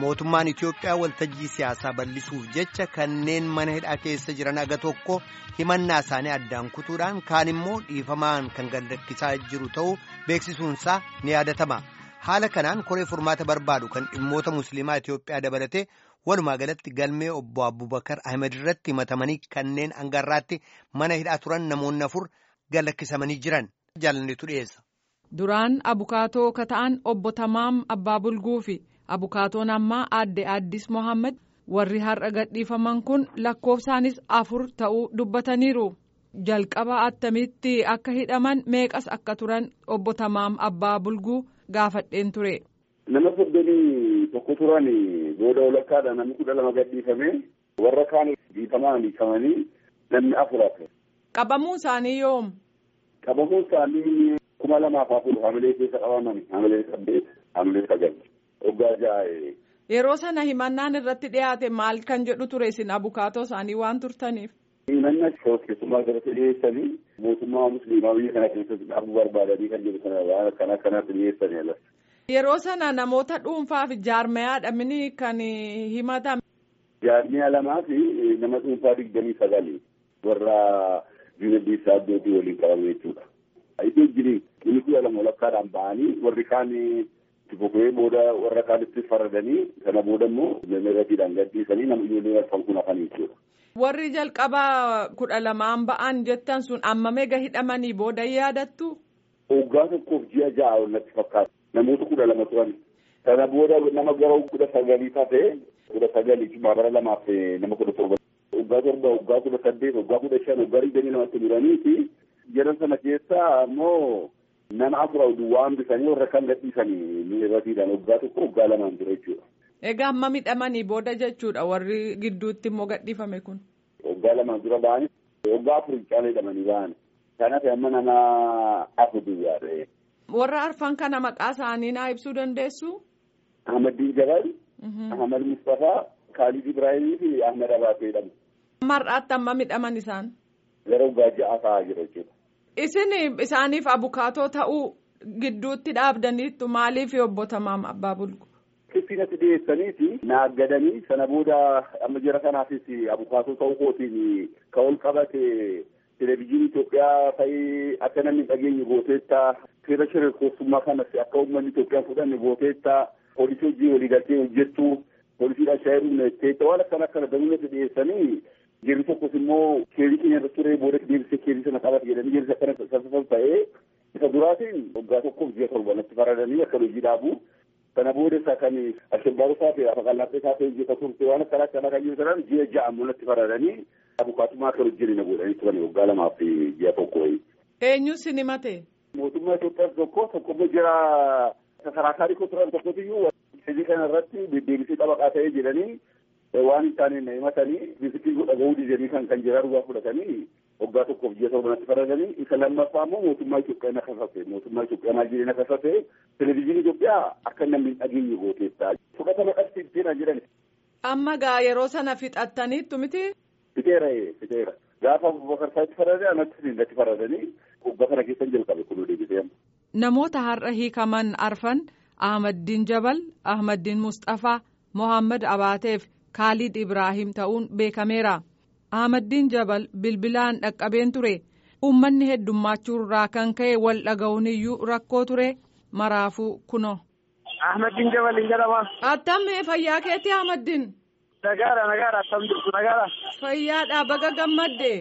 mootummaan Itoophiyaa waltajjii siyaasaa bal'isuuf jecha kanneen mana hidhaa keessa jiran aga tokko himannaa isaanii addaan kutuudhaan kaan immoo dhiifamaan kan gadhiifamaa jiru ta'uu beeksisuunsaa ni yaadatama. Haala kanaan koree furmaata barbaadu kan dhimmoota musliimaa Itoophiyaa dabalatee walumaa galatti galmee obbo Abubakar Ahmed irratti himatamanii kanneen hangarraatti mana hidhaa turan namoonni afur gadhiifamanii jiran jaalanneetu dhiyeessa. Duraan abukaatoo kata'an obbo Tamaam Abbaa Bulguu fi abukaatoon ammaa aadde Addis Mohaammed warri har'a gadhiifaman kun lakkoofsaanis afur ta'uu dubbataniiru. Jalqaba attamitti akka hidhaman meeqas akka turan obbo Tamaam Abbaa Bulguu gaafadheen ture. Nama soddomii tokko turan booda walakkaadha namni kudha lama gadhiifame warra kaan dhiifamaan hiikamanii namni afur hafe. Qabamuu isaanii yoom? Qabamuu isaanii kuma lamaaf afur hamilee keessa qabaman hamilee saddeet hamilee sagal waggaa ja'a. Yeroo sana himannaan irratti dhiyaate maal kan jedhu ture isin abukaatoo isaanii waan turtaniif. Himanna keessummaa irratti dhiyeessanii mootummaa musliimaa biyya kana keessatti dhaabuu barbaadanii kan jedhu sana waan akkana akkanatti dhiyeessanii ala. Yeroo sana namoota dhuunfaa fi jaarmayaadha mini kan himatame. Jaarmiyaa lamaa fi nama dhuunfaa digdamii sagali warra diinagdee isaa addootii waliin qabame jechuudha. Iddoo jirii inni kudha lama walakkaadhaan ba'anii warri kaan itti fufee booda warra kaanitti faradanii sana booda immoo miratiidhaan gadhiisanii nama ijoollee arfan kun hafanii jechuudha. Warri jalqabaa kudha lamaan ba'an jettan sun amma meeqa hidhamanii booda yaadattu? Waggaa tokkoof ji'a ja'a ol natti fakkaata. Namoota kudha lama turan. Sana booda nama gara kudha sagalii taate kudha sagalii bara lamaaf nama kudha torba. Waggaa torba, waggaa kudha saddeet, waggaa kudha shan, waggaa digdamii namatti muraniiti. Jedhan sana keessa ammoo nama afur duwwaa hambisanii warra kan gadhiisanii miratiidhaan waggaa tokko waggaa lamaan ture jechuudha. Egaa amma midhamanii booda jechuudha warri gidduutti immoo gadhiifame kun. Waggaa lamaan dura ba'anii waggaa afur caalee hidhamanii ba'an. Kanaaf amma nama afur duwwaa ta'e. Warra arfan kana maqaa isaanii naa ibsuu dandeessu? Ahmadiin Jabal, Ahmad Mustafaa, Khalid Ibrahimii fi Ahmed Abaatee jedhamu. Mar'aatti amma midhaman isaan. Gara waggaa ja'a ta'aa jira jechuudha. Isin isaaniif abukaatoo ta'uu gidduutti dhaabdaniittu maaliif obbo Tamaam Abbaa Bulgu? Kiffinatti dhiyeessaniiti naaggadanii sana booda amma jira kanaafis abukaatoo ta'uu kootiin kan ol qabate televezyiinii Itoophiyaa ta'ee akka namni dhageenye gooteetta seera shirkooftummaa kanas akka uummanni Itoophiyaa fudhanne gooteetta poolisii hojii walii galtee hojjettu poolisiidhaan shaayii dhumneetteetta waan akkana akkana danuunatti dhiyeessanii Jirri tokkos immoo keerii keenya irra ture booda deebisee keerii sana qabate jedhanii jirri akkana sassaaban ta'ee isa duraatiin waggaa tokkoof ji'a torba natti faradanii akka hojii dhaabu sana booda isaa kan ashabbaaruu isaa fi afa qallaatee isaa ta'e hojjeta turte waan akkana akkana kan jiru sanaan ji'a ja'a ammoo natti faradanii abukaatumaa akka hojii na godhanii turan waggaa lamaa fi ji'a tokko wayii. Eenyu sin himate? Mootummaa Itoophiyaas tokko tokko immoo jira sasarakaarii koo turan tokkotiyyuu hojii kana irratti deebisee xabaqaa ta'ee jedhanii waan isaaniin himatanii bisikii dhaga'uu didanii kan kan jiraa dhugaa fudhatanii waggaa tokkoof ji'a torbanatti faradanii isa lammaffaa immoo mootummaa Itoophiyaa na kasase mootummaa Itoophiyaa maal jedhee na kasase televezyiinii Itoophiyaa akka namni hin dhageenye gooteessa fudhatama qabsiifteera jedhan. Amma gaa yeroo sana fixattaniittu miti? Fixeera fixeera gaafa Abubakar isaatti faradee anatti irratti faradanii waggaa kana keessan jalqabe kun deebisee Namoota har'a hiikaman arfan Ahmaddiin Jabal, Ahmaddiin Mustafaa, Mohaammed Abaateef Kaalid Ibraahim ta'uun beekameera. Ahmaddiin Jabal bilbilaan dhaqqabeen ture. Uummanni heddummaachuu kan ka'e wal dhaga'uun iyyuu rakkoo ture. Maraafuu kuno. Ahmaddiin Jabal hin jedhama. Attamee fayyaa keetii Ahmaddiin. Nagaadha nagaadha attam jirtu nagaadha. Fayyaadha baga gammadde.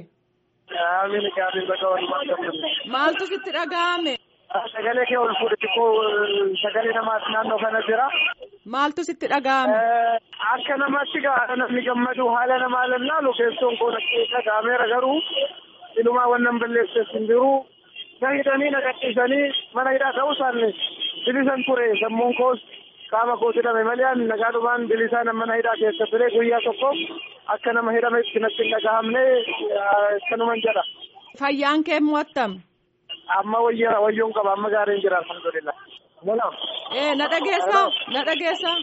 Amiin amiin baga walumaa gammadde. Maaltu sitti dhaga'ame? Sagalee kee ol fuudhe xiqqoo sagalee namaas naannoo kana jira. Maaltu sitti dhaga'ame? Akka namatti gaara namni gammadu haala namaa lallaalu keessoon koo natti dhaga'ameera garuu ilumaa wannan balleessees hin jiru. Na hidhanii na gadhiisanii mana hidhaa ta'uu isaanii bilisan ture sammuun koos qaama koos hidhame malee ani nagaadhumaan bilisaan mana hidhaa keessa ture guyyaa tokko akka nama hidhametti natti hin dhaga'amne akkanuman jedha. Fayyaan kee mo'attam? Amma wayyaa wayyoon qaba amma gaariin jira alhamdulillah. Mulaam. Ee na dhageessa na dhageessa.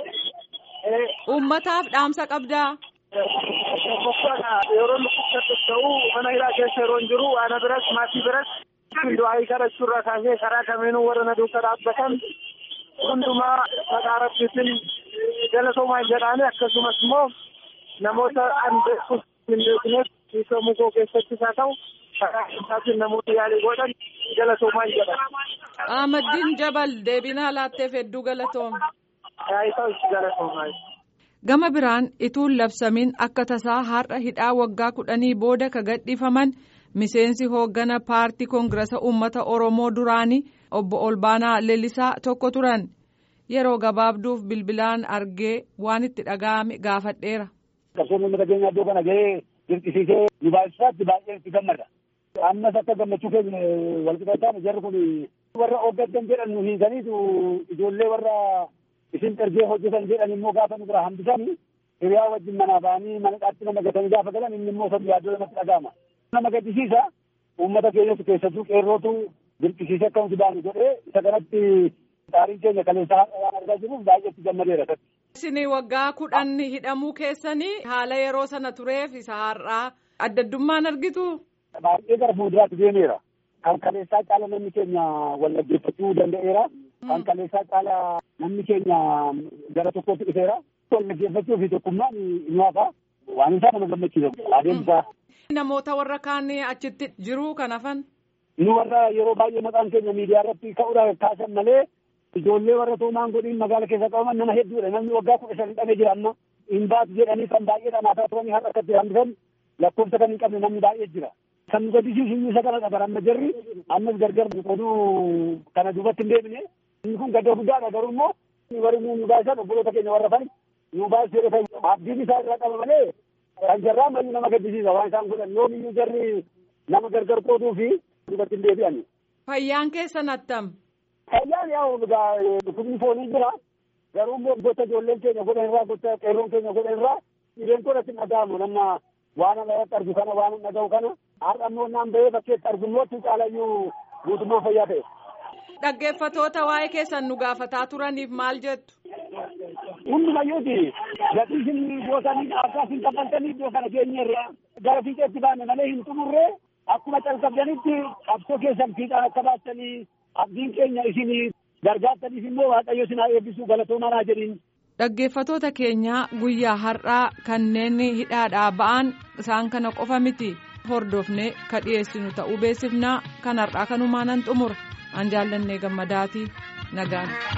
Uummataaf dhaamsa qabdaa. Yeroo nuti ta'u mana hidhaa keessa yeroo hin jiru ana biras maatii biras du'aa kadhachuurraa kaasee karaa kamiinuu warra na duuka dhaabbatan hundumaa maqaa rabbiitiin galatoomaa jedhaani akkasumas immoo namoota an beekus hin beeknes hiikamuu koo keessattis haa ta'u karaa isaatiin namoota yaalii godhan galatoomaa jedhan. Ahmaddiin Jabal deebinaa laatteef hedduu galatoome. Isaan galatoomaa. Gama biraan ituun labsamiin akka tasaa har'a hidhaa waggaa kudhanii booda ka gadhiifaman miseensi hooggana paartii koongirasa uummata Oromoo duraanii obbo Olbaanaa Leellisaa tokko turan. Yeroo gabaabduuf bilbilaan argee waan itti dhaga'ame gaafadheera. Qabsoon uummata keenya iddoo kana gahee dirqisiisee nu baay'isaatti baay'ee itti gammada. Ammas akka gammachuu keenya walqixataan jarri kun warra hoggantan jedhan nu hiikaniitu ijoollee warra isin ergee hojjetan jedhan immoo gaafa nu bira hambisanii hiriyaa wajjin manaa ba'anii mana dhaatti nama gatanii gaafa galan inni immoo sabu yaaddoo namatti dhaga'ama. Nama gaddisiisa uummata keenyatu keessattuu qeerrootu dirqisiisee akka nuti baanu godhee isa kanatti Taariin keenya kaleessaa waan argaa jirruuf baay'eetti gammadeera. Isin waggaa kudhan hidhamuu keessanii haala yeroo sana tureef isa har'aa adda addummaan argitu. Baay'ee gara fuulduraatti deemeera. Kan kaleessaa caala namni keenya wal dhaggeeffachuu danda'eera. Kan kaleessaa caala namni keenya gara tokkotti dhufeera. Wal dhaggeeffachuu fi tokkummaan ni hafa. Waan isaa nama gammachiisa. Adeemsa. Namoota warra kaan achitti jiru kan hafan. Nu warra yeroo baay'ee maqaan keenya miidiyaa irratti ka'uudhaan kaasan malee. Ijoollee warra toomaan godhiin magaala keessa qabaman nama hedduudha. Namni waggaa kudha shan hidhamee jira amma. Hin baatu jedhanii kan baay'ee dhamaataa turanii har'a akkatti hambisan lakkoofsa kan hin qabne namni baay'ee jira. Kan nu gaddisiisu inni isa kanadha bara amma jarri ammas gargar oduu kana duubatti hin deebine. Inni kun gadda guddaadha garuu immoo warri nu baasan obboloota keenya warra fani nu baasuu jedhe abdiin isaa irraa qaba malee kan jarraa mayyuu nama gaddisiisa waan isaan godhan yoomiyyuu jarri nama gargar qooduu fi duubatti hin deebi'ani. Fayyaan keessan attam. Fayyaan yaa dhukkubni foonii jira. Garuu immoo gocha ijoolleen keenya godhan irraa gocha qeerroon keenya godhan irraa dhibeen kun itti dhaga'amu nama waan ana irratti argu kana waan dhaga'u kana har'a immoo naan bahee bakkeetti argu immoo itti caalayyuu guutummaa fayyaa ta'e. Dhaggeeffatoota waa'ee keessan nu gaafataa turaniif maal jettu? Hundumayyuuti gatii isin gootanii akka isin kaffaltanii iddoo kana keenya irraa gara fiixeetti baane malee hin xumurree akkuma calqabdanitti qabsoo keessan fiixaan akka baastanii abdiin keenya isin gargaartaniif immoo waaqayyo isin haa eebbisuu galatoomaa naa jedhin. Dhaggeeffatoota keenyaa guyyaa har'aa kanneen hidhaadhaa ba'an isaan kana qofa miti hordofnee ka dhiyeessinu ta'uu beeksifnaa kan har'aa kanumaan xumura an jaallannee gammadaatii nagaan.